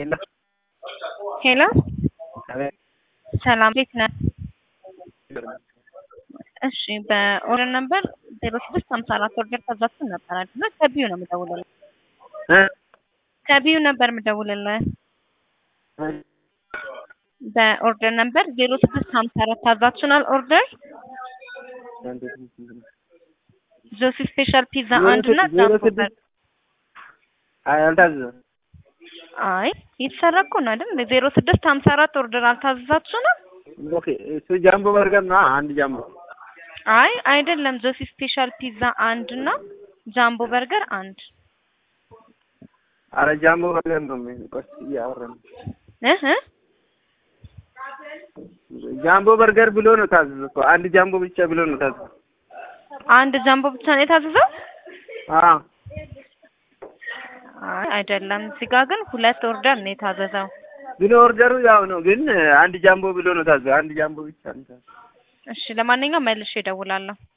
ሄሎ ሄሎ አቤት ሰላም እንዴት ነህ? እሺ በኦርደር ነበር ዜሮ ስድስት ሀምሳ አራት ኦርደር ታዛችሁ ነበር አይደለ? ከቢዩ ነው የምደውልልህ። እ ከቢዩ ነበር የምደውልልህ። በኦርደር ነበር ዜሮ ስድስት ሀምሳ አራት ታዛችሁናል ኦርደር ጆሲ ስፔሻል ፒዛ አንድ እና ዜሮ ጃምቦ ስድስት በርገር። አይ አልታዘዘም። አይ የተሰራ እኮ ነው አይደል? ዜሮ ስድስት ሀምሳ አራት ኦርደር አልታዘዛችሁንም? ኦኬ እሱ ጃምቦ በርገር ነው አንድ ጃምቦ አይ አይደለም። ጆሲ ስፔሻል ፒዛ አንድ እና ጃምቦ በርገር አንድ አረ ጃምቦ በርገር ነው ምን ቆስ እያወራን እህ እ ጃምቦ በርገር ብሎ ነው ታዘዘ እኮ አንድ ጃምቦ ብቻ ብሎ ነው ታዘዘ። አንድ ጃምቦ ብቻ ነው የታዘዘው? አዎ አይ አይደለም። እዚህ ጋር ግን ሁለት ኦርደር ነው የታዘዘው። ግን ኦርደሩ ያው ነው፣ ግን አንድ ጃምቦ ብሎ ነው ታዘዘ። አንድ ጃምቦ ብቻ ነው ታዘዘ። እሺ ለማንኛውም መልሼ እደውላለሁ።